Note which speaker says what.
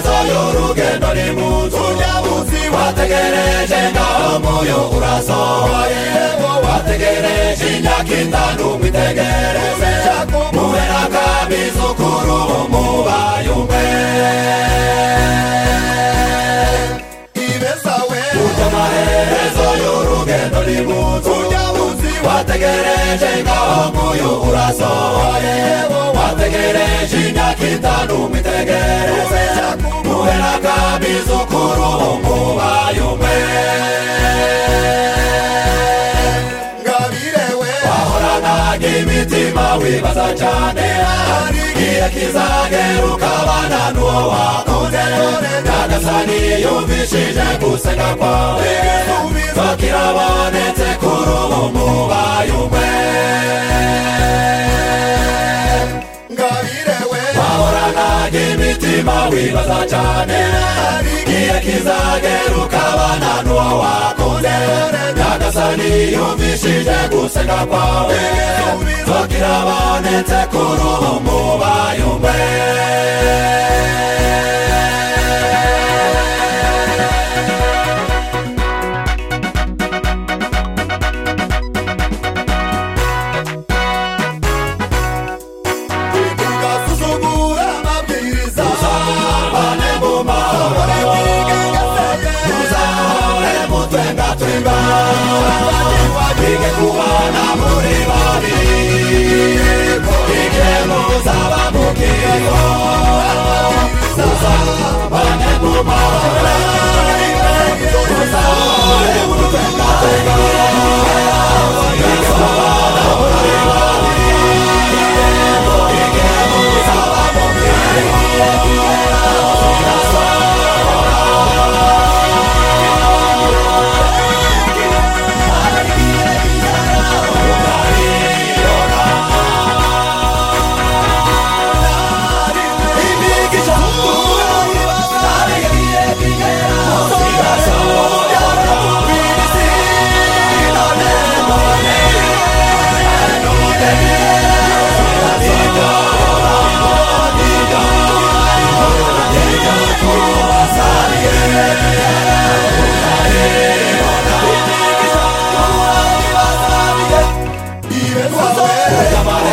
Speaker 1: y'urugendo ni mutu urya munsi wategereje ngaho moyo urasohoye ngo wategereje imyaka itanu ngo itegereze muhe n'akabizukuru bo mubayumve ibeza we urya amaherezo y'urugendo ni mutu urya munsi wategereje ngaho moyo urasohoye ngo wategereje imyaka itanu ngo itegereze muhe n'akabizukuru bo mubayumve ngabirewe wahoranaga imitima wibaza cyane hari igihe kizagera ukabana n'uwo wakunze nyagasani yumvishije gusenga kwawe bakirabonetse kuri ubu mubayumwe ngabirewe wahoranaga imitima wibaza cyane hari igihe kizagera ukabana n'uwo wakunze nyagasani yumvishije gusenga kwawe bakirabonetse kuri ubu mubayumwe ugasuzugura amabwiriza uzahane mu mahoro uzahane mu twenga twimba wige kubana muri babiri ige muzaba mu kigo uzahane mu mahoro uzahane mu twenga twimba Ibeza we urya amaherezo